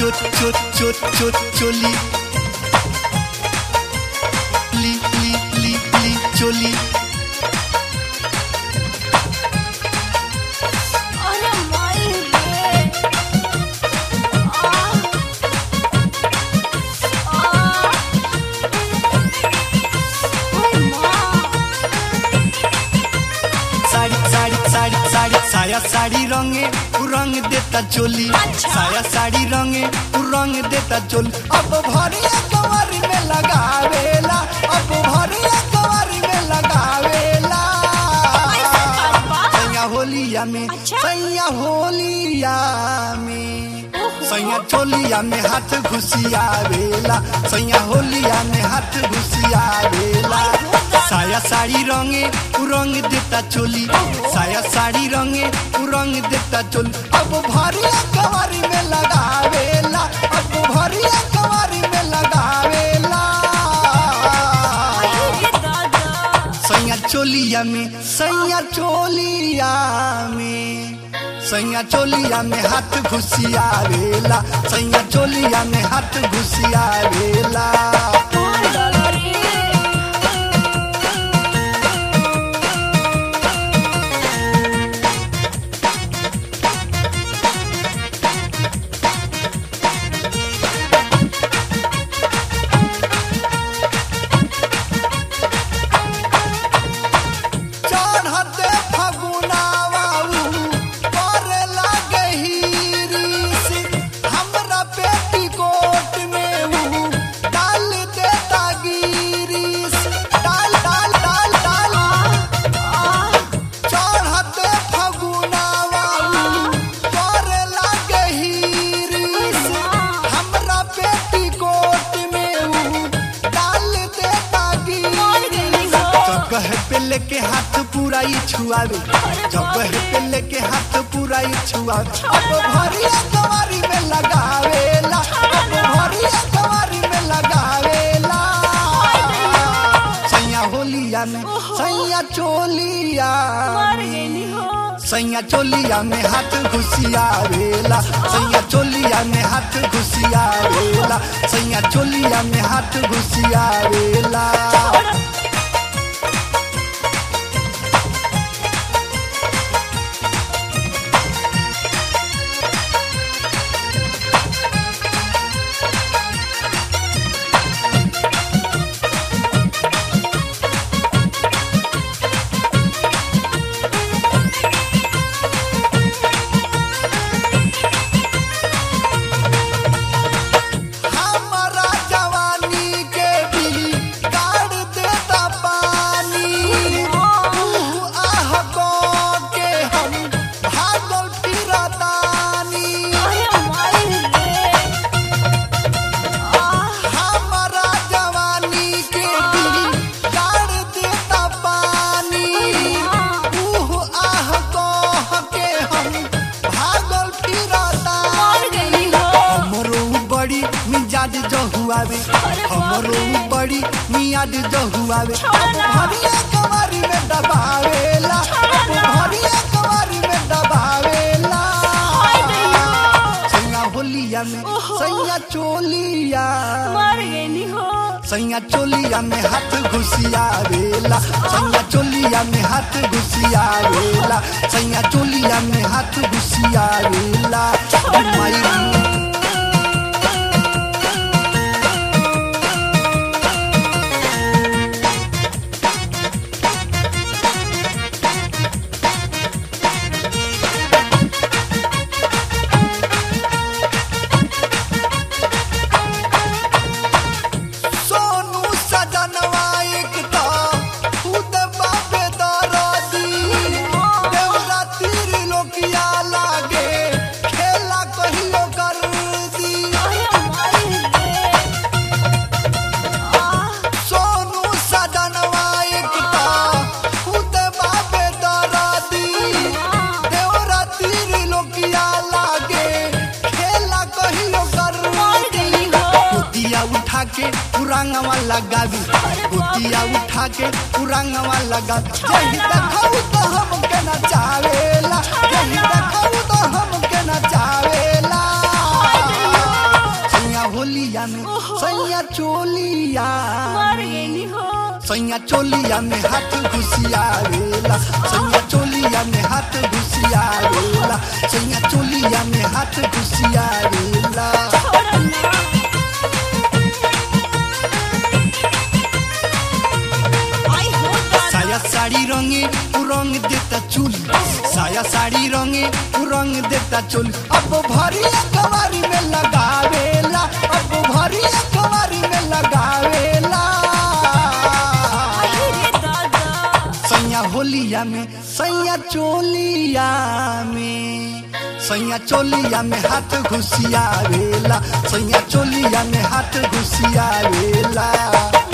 चोट चोट चोट चोट चोली ली ली ली ली चोली अरे माई रे आ आ ओए मां साड़ी साड़ी साड़ी साड़ी साया साड़ी रंगे उ रंग देता चोली अच्छा। साया साड़ी रंगे उ रंग देता चोली अब भरिया कवारी में लगावेला अब भरिया कवारी में लगावेला ऐसा करबा? सैया होलिया में अच्छा। सैया होलिया में ओहो। सैया चोलिया में हाथ घुसियावेला सैया होलिया में हाथ घुसियावेला साया साड़ी रंगे उ रंग देता चोली साया साड़ी रंगे उ रंग देता चोली अब भरिया कवारी में लगावेला अब भरिया कवारी में लगावेला अरे दादा सैया चोलिया में सैया चोलिया में सैया चोलिया में हाथ घुसियावेला सैया चोलिया में हाथ घुसियावेला मार डाला रे चढ़ते फगुनावा करे लागे हीरिस हमरा पेटीकोट में ऊ डाल देता गिरिस डाल डाल डाल डाल चढ़ते फगुनावा करे लागे हीरिस हमरा पेटीकोट में ऊ डाल देता मार गिरिस गई हो जगह पे लेके हाथ पूरा ही छुआवे जगह पे लेके हाथ पूरा ही छुआवे अब भरिया कवारी में लगावेला अब भरिया कवारी में लगावेला सैया होलिया में सैया चोलिया मार में गई हो सैया चोलिया में हाथ घुसियावेला सैया चोलिया में हाथ घुसियावेला सैया चोलिया में हाथ घुसियावेला हमारा जवानी के भी गाड़ देता पानी ऊह आह को के हम भागल फिरतानी अरे माई रे आ हमारा जवानी के भी गाड़ देता पानी ऊह आह को के हम भागल मार फिरतानी गई हो हमरो बड़ी मिजाज जहुआवे हमरो बड़ी मियाज जहुआवे अब भरिया कवारी में दबावेला अब भरिया कवारी में दबावेला सैया होलिया में सैया चोलिया मार गई हो सैया चोलिया में हाथ घुसियावेला सैया चोलिया में हाथ घुसियावेला सैया चोलिया में हाथ घुसियावेला माई सोनू सजनवा एक तो खुद बापे दरदी देवरा तीर लोकिया लागे खेला कहियो कर दी अरे माई रे आ सोनू सजनवा एक तो खुद बापे दरदी देवरा तीर लोकिया लागे खेला कहियो कर मार दी गई हो गोतिया उठा के पुरांगवा लगावी गोतिया उठा के पुरांगवा लगावी जही देखाऊ तो हमके नचावेला जही देखाऊ तो हमके नचावेला सैया चोलिया में हाथ घुसियावेला सैया चोलिया में हाथ घुसियावेला सैया चोलिया में हाथ घुसियावेला छोड़ो ना आई हो दादा साया साड़ी रंगे उ रंग देता चोली साया साड़ी रंगे उ रंग देता चोली अब भरी कवारी में लगावेला अब भरी कवारी में लगावेला आई रे दादा सैया होलिया में सैया चोलिया में सैया चोलिया में हाथ घुसियावेला सैया चोलिया में हाथ घुसियावेला